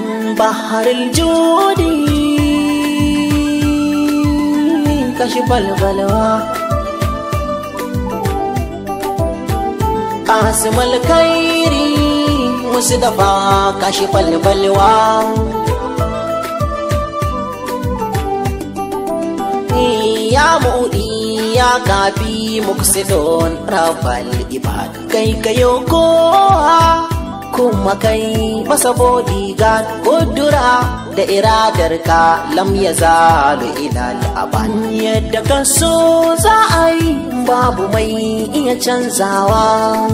بحر الجود كشف البلوى قاسم الخير مصطفى كشف البلوى يا مؤدي يا كافي مقصدون رب العباد كي كيوكو kuma kai masa bodyguard kudura da iradar ka lam ya zalu ilal aban yadda ka so za a yi babu mai iya canzawa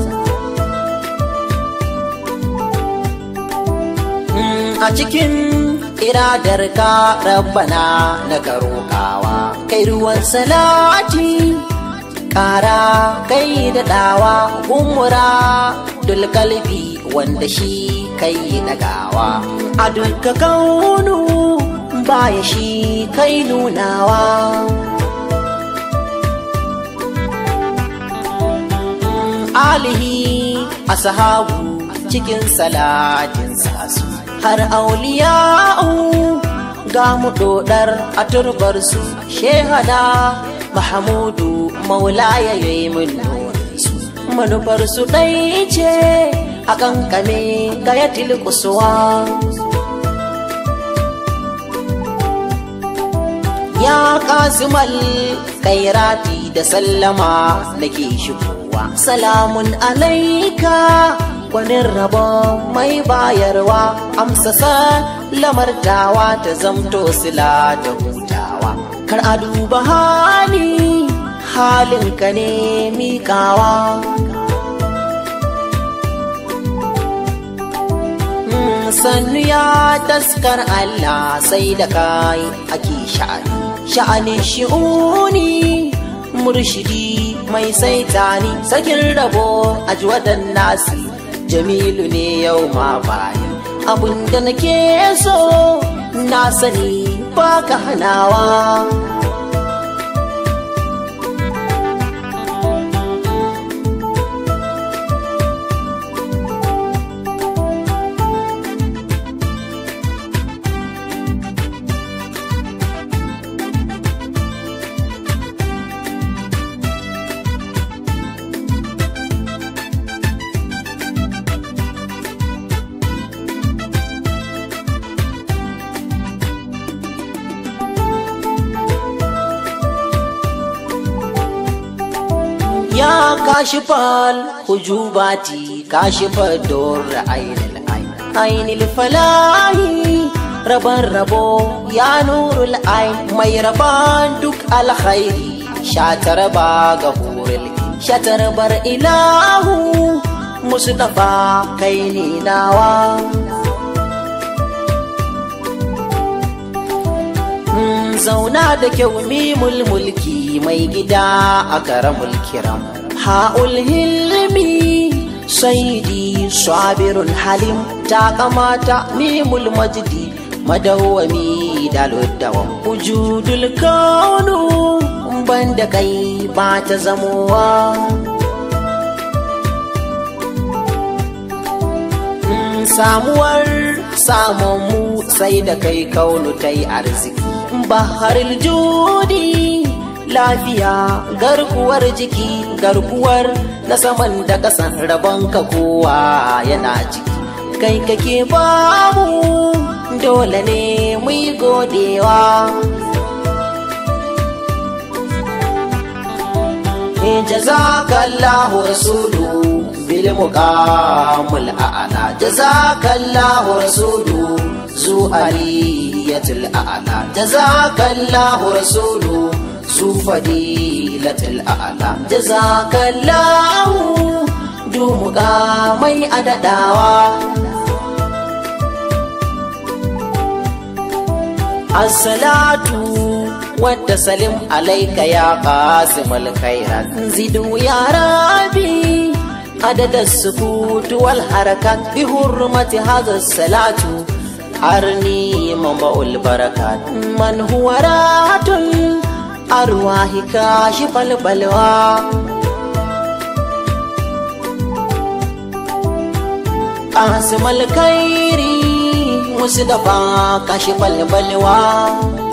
a cikin iradar ka rabbana na karokawa kai ruwan salati kara kai da dawa gumura dulkalbi wanda shi kai nagawa a duka kaunu baya shi kai nunawa alihi ashabu cikin salatin sasu har auliya'u ga mu dodar a turbar su shehada mahamudu maula ya yi min su manufar su ɗai ce a kankame ga ya tilkusuwa ya kasimal kairati da sallama nake shigowa salamun alaika gwanin rabon mai bayarwa amsa lamartawa ta zamto sila da hutawa kar a duba hali halinka ne mikawa sannu ya taskar Allah sai da kai ake sha'ani sha'anin shi'uni murshidi mai saitani sakin rabo a wadan nasi jamilu ne yau ma bayan abinda nake so na sani baka hanawa ya kashifal hujubati kashifar dur ainil ainil falahi raban rabo ya nurul ain mai raban duk alkhairi shatar ba ga hurul shatar bar ilahu mustafa kai ni nawa zauna da kyau mimul mulki mai gida a karamul kiram ha'ul hilmi saidi sabirun halim ta kamata mimul majdi madawwami daluddawan wujudul kaunu banda kai ba ta zamowa samuwar samonmu sai da kai kaunu ta yi arziki baharil judi lafiya garkuwar jiki garkuwar na saman da kasan rabon ka kowa yana ciki kai kake bamu dole ne mu yi godewa jazakallahu rasulu bil muqamul a'la jazakallahu rasulu zu aliyatul a'la jazakallahu rasulu zu fadilatul a'la jazakallahu dumuga mai adadawa assalatu wadda salim alaika ya qasimul khairat zidu ya rabi عدد السكوت والحركات بحرمة هذا الصلاة أرني منبع البركات من هو راحة الأرواح كاشف البلوى قاسم الخير musu da ba kashi balbalwa